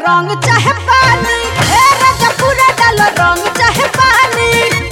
रंग चाहे पानी ए राजा पूरा डाल रंग चाहे पानी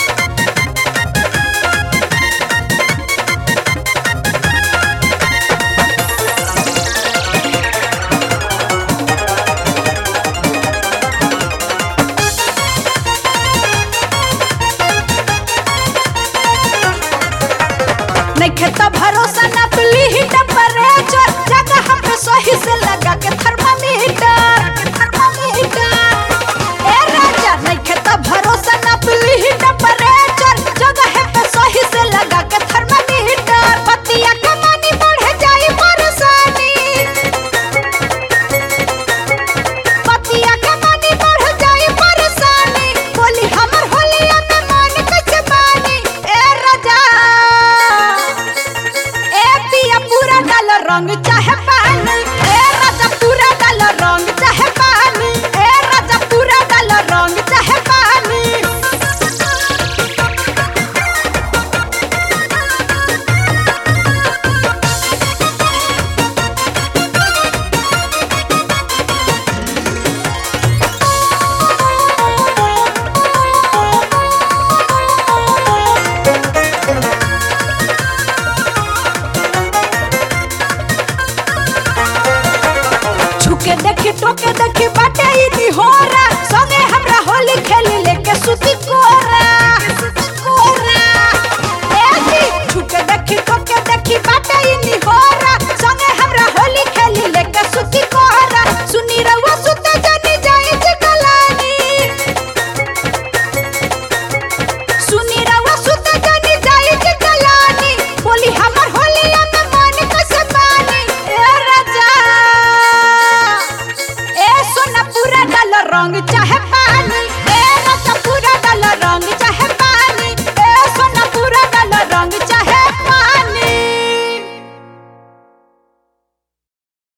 नइखे त भरोसा ना पली ही टेम्परेचर जगह हम पे सही से लगा के थर्मामीटर थर्मामीटर ए राजा नइखे त भरोसा ना पली ही टेम्परेचर जगह पे सही से लगा के थर्मामीटर पतिया के मानी बढ़ जाई परेशानी पतिया के मानी बढ़ जाई परेशानी बोली हमर होलिया में मन कैसे मानी ए राजा ए पिया पूरा डाल रंग चाहे पानी ए राजा पूरा डाल रंग चाहे पानी ए राजा पूरा डाल रंग चाहे पानी छुके देखी टोके देखी बाटे ई निहोरा संगे हमरा होली खेली लेके सुती कोरा कोरा ए जी छुके देखी टोके देखी बाटे ई निहोरा संगे हमरा होली खेली लेके सुती कोरा सुनी रहुआ सुते जानी जाई जे कलानी सुनी रहुआ सुते जानी जाई जे कलानी बोली हमर होलिया में मन कैसे मानी ए राजा ए सोना पूरा डाल रंग चाहे